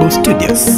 Global Studios.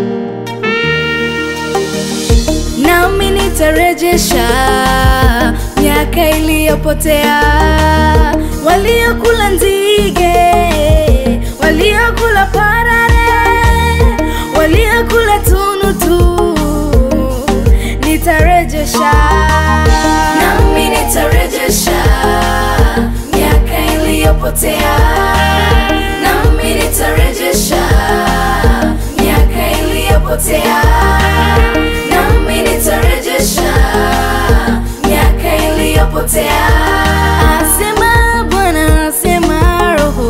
nami nitarejesha miaka iliyopotea, waliokula nzige, waliokula parare, waliokula tunutu, nitarejesha nami nitarejesha miaka iliyopotea, nami nitarejesha miaka iliyopotea, nami nitarejesha miaka iliyopotea. Asema Bwana, asema Roho,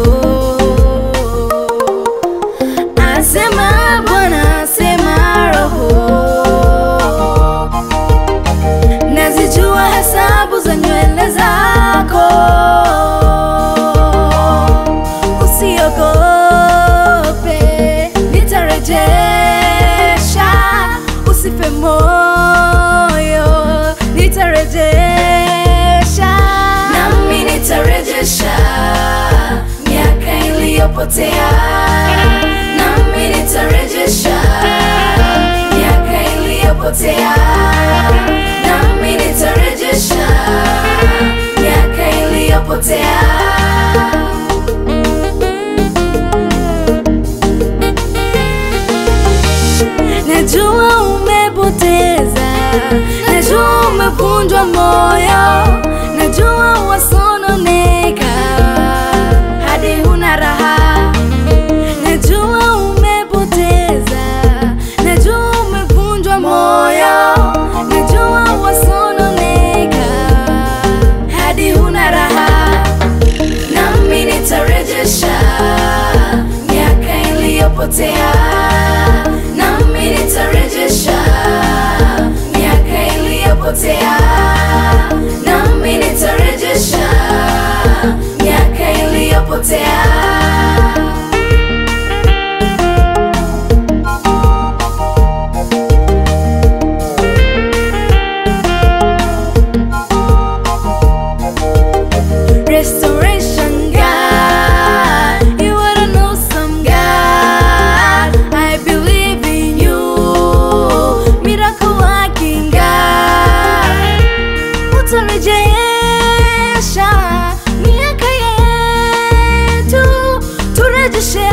asema Bwana, asema Roho nazijua hesabu za nywele zako, usiogope, nitarejesha, usife moyo, nitarejesha, nami nitarejesha miaka iliyopotea, nami nitarejesha miaka iliyopotea, nami nitarejesha miaka iliyopotea. Najua umepoteza, najua umevunjwa moyo, najua wasononeka hadi huna raha. Najua umepoteza, najua umevunjwa moyo, najua wasononeka hadi huna raha nami nitarejesha miaka iliyopotea, nami nitarejesha miaka iliyopotea, nami nitarejesha miaka iliyopotea. Restoration God, you are an awesome God. I believe in you, miracle working God. Utarejesha miaka yetu, turejeshe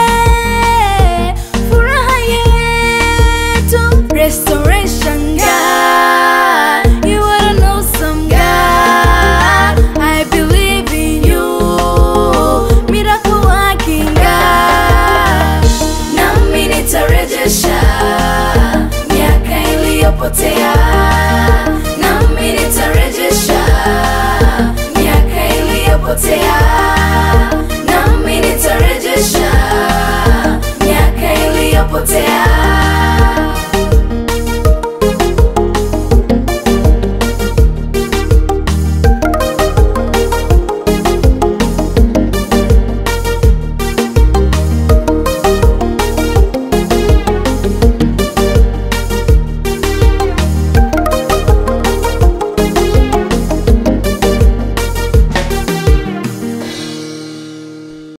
furaha yetu. Restoration God, you are an awesome God. I believe in you, miracle working God. Nami nitarejesha miaka iliyopotea, nami nitarejesha miaka iliyopotea, nami nitarejesha miaka iliyopotea.